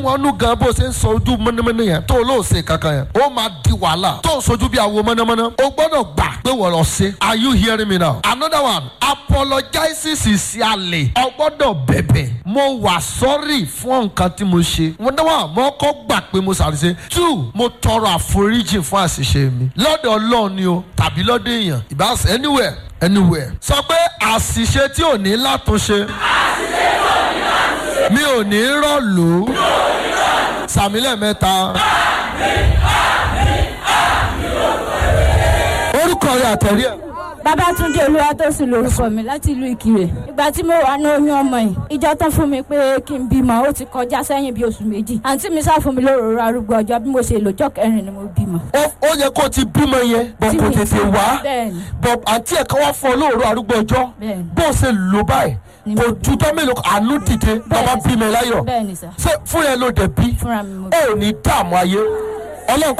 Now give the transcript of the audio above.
wọn nú gan bó ṣe ń sọ ojú mọ́nàmọ́ná yẹn tó lóò ṣe kankan yẹn ó máa di wàhálà tó ń sojú bí àwo mọ́nàmọ́ná o gbọ́dọ̀ gbà pé wọ́n lọ ṣe are you hearing me now another one apologizes is àlè o gbọ́dọ̀ bẹ̀bẹ̀ mo wà sọ́rí fún nǹkan tí mo ṣe mo dáwà mo kọ́ gbà pé mo ṣàṣìṣe two mo tọrọ àforíjì fún àṣìṣe mi lọ́dọ̀ ọlọ́run ni o tàbí lọ́dọ̀ èèyàn ìbáṣe anywhere anywhere sọ pé àṣìṣe tí ò ní látúnṣe mi ò ní rọ̀lú sàmílẹ̀ mẹ́ta. orúkọ rẹ àtẹ̀rí ẹ̀. Babátúndé Olúwatósìn lorúkọ mi láti ìlú Ìkirè. Ìgbà tí mo wà ní oyún ọmọ yìí, ìjọ tán fún mi pé kí n bímọ, ó ti kọjá sẹ́yìn bí oṣù méjì. Àǹtí mi sá fún mi lóròrò arúgbó ọjọ́ bí mo ṣe lòjọ́ kẹrin ni mo bímọ. ó ó yẹ kó o ti bímọ yẹn bọ̀ Tí kò mi- tètè wá Bẹ́ẹ̀ni. bọ̀ àǹtí ẹ̀ kan wá fún ọ lóòrò arúgbó ọjọ́ Bẹ́ẹ̀ni. bó o ṣe lò báyìí Ni kò mo- ju tọ́ mélòó kan, àánú dìde bàbá bímọ ẹ láyọ̀ Bẹ́ẹ̀ni sà. ṣé fún ẹ ló dẹ̀ bí Fúnra mi mo ó ní dààmú ayé ọlọ́run